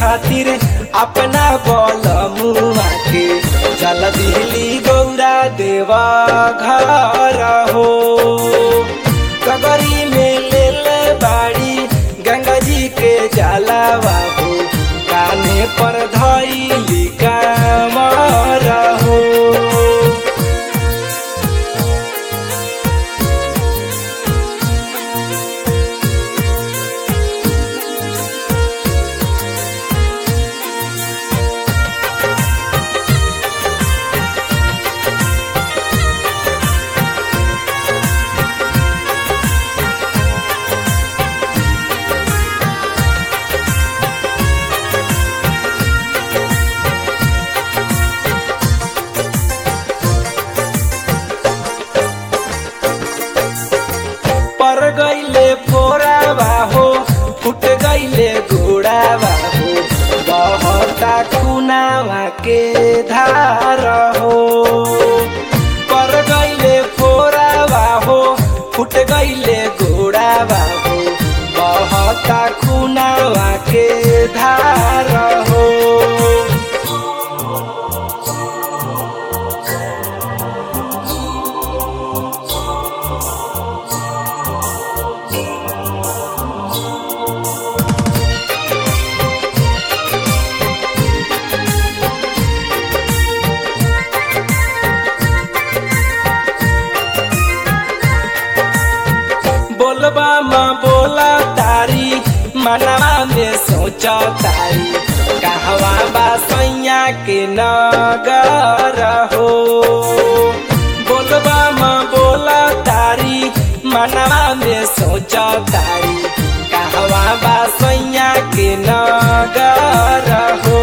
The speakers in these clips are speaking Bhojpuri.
खातिर अपना बल मुआ के चल दिहली गौरा देवा घर हो कगरी में ले ले बाड़ी गंगा जी के जाला बाबू काने पर धैली कामर हो पर गईले फोरा बाहो फुट गईले घोड़ा बाहो बहता खुनावा के धार हो पर गईले फोरा बाहो फुट गईले घोड़ा बाहो बहता खुनावा के धार हो बोलबा माँ बोला तारी मनवा में सोचा तारी कहवा बा सैया के नगर हो बोलबा माँ बोला तारी मनवा में सोचा तारी कहवा बा सैया के नगर हो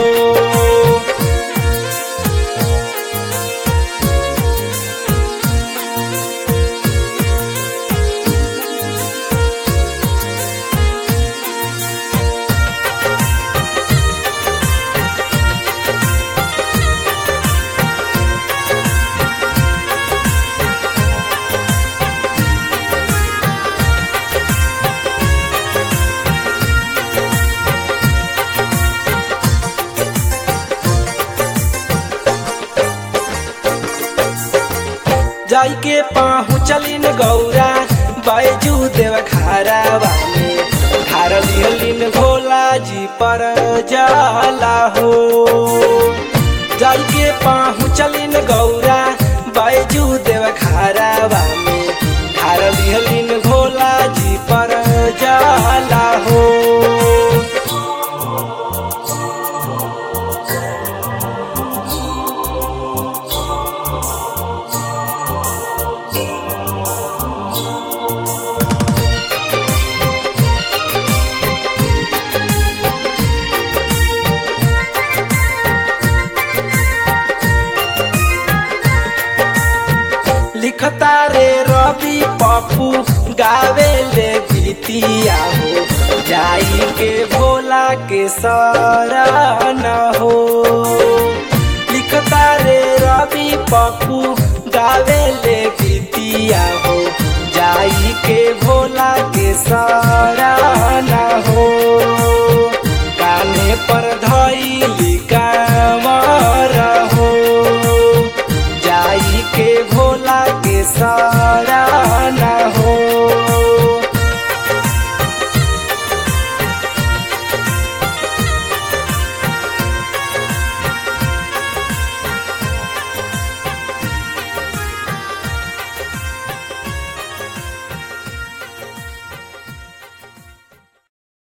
जाई के पहुँचलिन गौरा बैजू देव खारावा में खार लिहलिन भोला जी पर जाला हो जाई के पहुँचलिन गौरा बैजू देव खारावा में खार लिहलिन भोला जी पर जाला हो लिखता रे रवि पप्पू गावे ले गीतिया हो जाई के भोला के शरण हो लिखता रे रवि पप्पू गावे ले गीतिया हो जाई के भोला के शरण हो